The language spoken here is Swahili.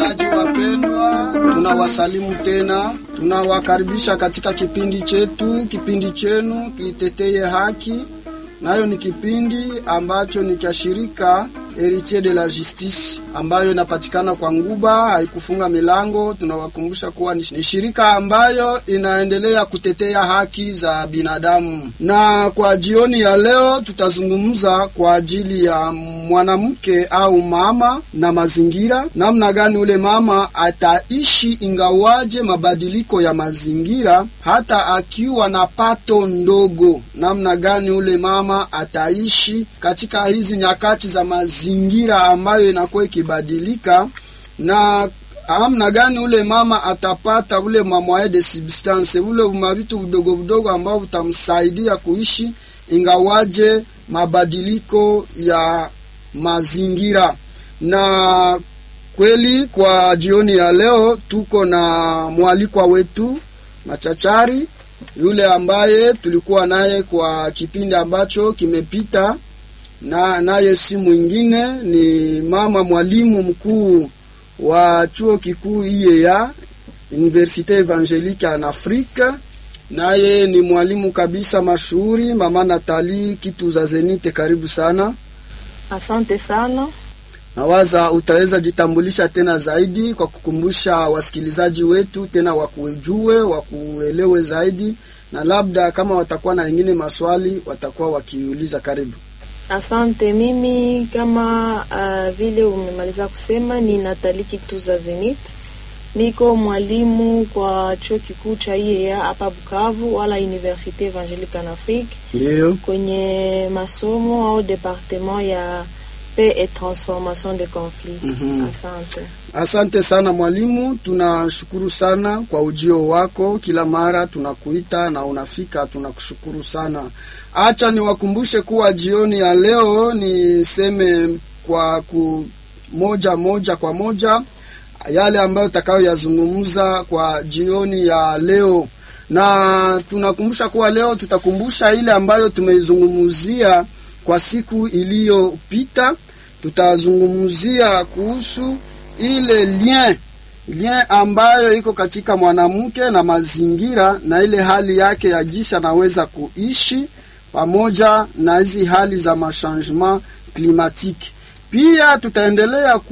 Wasikilizaji wapendwa, tunawasalimu tena, tunawakaribisha katika kipindi chetu, kipindi chenu tuiteteye haki. Nayo ni kipindi ambacho ni cha shirika Heritier de la Justice ambayo inapatikana kwa Nguba, haikufunga milango. Tunawakumbusha kuwa ni shirika ambayo inaendelea kutetea haki za binadamu, na kwa jioni ya leo tutazungumza kwa ajili ya mwanamke au mama na mazingira, namna gani ule mama ataishi ingawaje mabadiliko ya mazingira, hata akiwa na pato ndogo, namna gani ule mama ataishi katika hizi nyakati za mazingira ambayo inakuwa ikibadilika, na namna gani ule mama atapata ule mamwaye de substance, ule mavitu vidogo vidogo ambao vitamsaidia kuishi ingawaje mabadiliko ya mazingira. Na kweli kwa jioni ya leo tuko na mwalikwa wetu machachari yule ambaye tulikuwa naye kwa kipindi ambacho kimepita, na naye si mwingine ni mama mwalimu mkuu wa chuo kikuu IEA Universite Evangelique en Afrique, naye ni mwalimu kabisa mashuhuri, mama Natali kitu za Zenite. Karibu sana. Asante sana. Nawaza utaweza jitambulisha tena zaidi kwa kukumbusha wasikilizaji wetu tena wakujue, wakuelewe zaidi, na labda kama watakuwa na wengine maswali watakuwa wakiuliza. Karibu. Asante. Mimi kama uh, vile umemaliza kusema ni Natali Kituza Zenit, niko mwalimu kwa chuo kikuu cha IEA hapa Bukavu, wala Universite Evangelique en Afrique, Ndio. kwenye masomo au departement ya paix et transformation de conflit. Mhm. Asante. Asante sana mwalimu, tunashukuru sana kwa ujio wako. Kila mara tunakuita na unafika, tunakushukuru sana. Acha niwakumbushe kuwa jioni ya leo niseme kwa ku moja moja kwa moja yale ambayo utakayoyazungumza kwa jioni ya leo, na tunakumbusha kuwa leo tutakumbusha ile ambayo tumeizungumzia kwa siku iliyopita. Tutazungumzia kuhusu ile lien lien ambayo iko katika mwanamke na mazingira na ile hali yake ya jinsi anaweza kuishi pamoja na hizi hali za machangement climatique. Pia tutaendelea